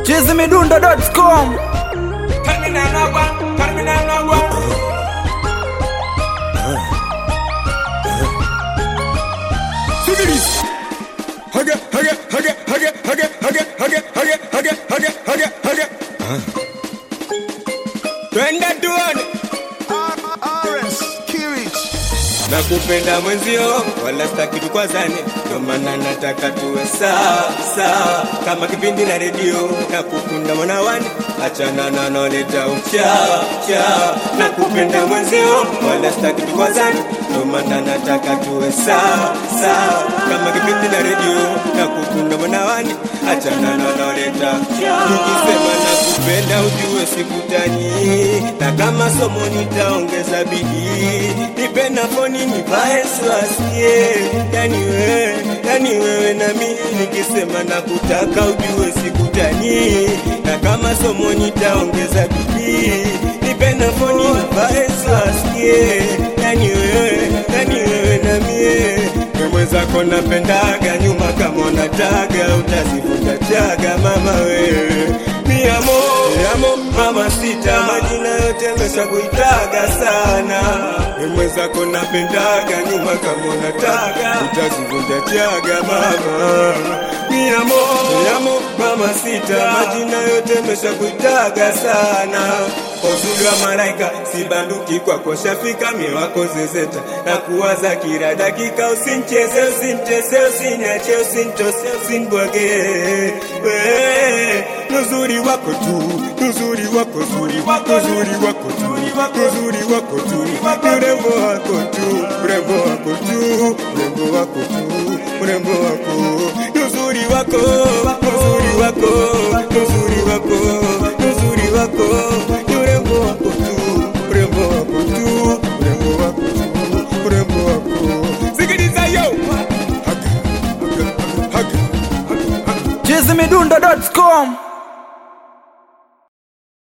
chizimidundo.com Haga, haga, haga, haga, haga, haga, haga, haga, haga, haga, haga, haga. Twende tuone nakupenda mwenzio, wala sitaki tukwazane, ndio maana nataka tuwe sawa sawa, kama kipindi na redio. Nakukunda mwanawani, achana na noleta uchawa chawa. Nakupenda mwenzio, wala sitaki tukwazane, ndio maana nataka tuwe sawa sawa, kama kipindi na redio. Nakukunda mwanawani, achana na noleta nikisema nakupenda, ujue sikutani, na kama somo nitaongeza bidii, nipe na foni nivae swasikie, yani wewe, yani wewe na mimi, nikisema nakutaka ujue sikutani, na kama somo nitaongeza bidii, nipe na foni nivae swasikie, yani wewe, yani wewe na mie we mwenzako napendaga nyuma kama unataga utazivuta chaga mama wewe miamo miamo mama sita majina yote mesha kuitaga sana we mwenzako napendaga nyuma kama unataga utazivuta chaga mama miamo miamo mama sita majina yote mesha kuitaga sana uzuri wa malaika sibanduki kwako shafika miwako zezeta na kuwaza kila dakika usincheze usintese usiniache usintose usinbwage we nuzuri wako tu nuzuri wako zuri nuzuri wako tu nuzuri wako tu urembo wako tu urembo wako tu urembo wako tu urembo wako nuzuri wako nuzuri wako nuzuri wako nuzuri wako urembo wako tu urembo wako tu urembo wako tu urembo wako sikiliza yo haga haga haga haga chizimidundo.com